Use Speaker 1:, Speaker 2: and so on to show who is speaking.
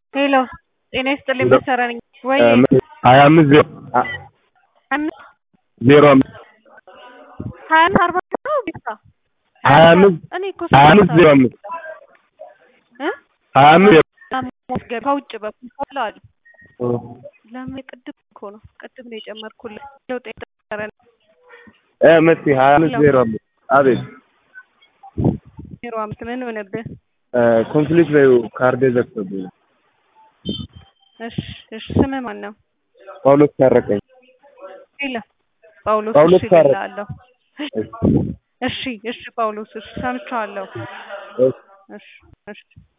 Speaker 1: ሄሎ ጤና ይስጥልኝ መሰረ ነኝ ወይ
Speaker 2: ሀያ አምስት ዜሮ
Speaker 1: አምስት
Speaker 2: ዜሮ አምስት
Speaker 1: ሀያ አምስት አርባ ነው ቤታ
Speaker 2: ሀያ አምስት
Speaker 1: እኔ እኮ
Speaker 2: ሀያ አምስት ዜሮ አምስት
Speaker 1: እ
Speaker 2: ሀያ አምስት ዜሮ
Speaker 1: ማስገብ ከውጭ በኩል ሆላ አሉ
Speaker 2: እ
Speaker 1: ለምን ቅድም እኮ ነው ቅድም ነው የጨመርኩልህ ለውጥ የጠረ
Speaker 2: እ መሲ ሀያ አምስት ዜሮ አምስት አቤት
Speaker 1: ዜሮ አምስት ምን ሆነብህ?
Speaker 2: እ ኮንፍሊክት በይው ካርዴ ዘግቶብኝ ነው።
Speaker 1: እሺ እሺ ስምህ ማን ነው?
Speaker 2: ጳውሎስ ታረቀኝ
Speaker 1: ሄሎ ጳውሎስ
Speaker 2: ጳውሎስ
Speaker 1: እሺ
Speaker 2: ታረቀኝ።
Speaker 1: እልሃለሁ እሺ እሺ ጳውሎስ እሺ ሰምቼዋለሁ
Speaker 2: እሺ
Speaker 1: እሺ እሺ